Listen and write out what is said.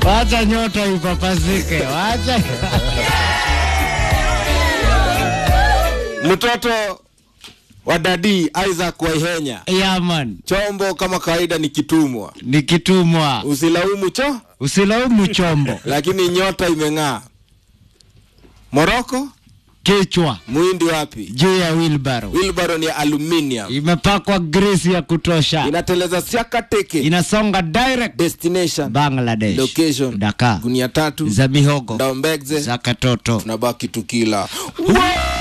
wacha nyota ipapasike, wacha Mtoto wa dadi Isaac Waihenya, yaman, chombo kama kawaida ni kitumwa, nikitumwa usilaumu cho, usilaumu chombo lakini nyota imeng'aa. Moroko, kichwa muhindi wapi? juu ya wheelbarrow Wilbaro ni aluminium, imepakwa grisi ya kutosha, inateleza siaka teke. inasonga direct Destination, Bangladesh, location, Dhaka gunia tatu, za mihogo Ndaumbegze, za katoto tunabaki tukila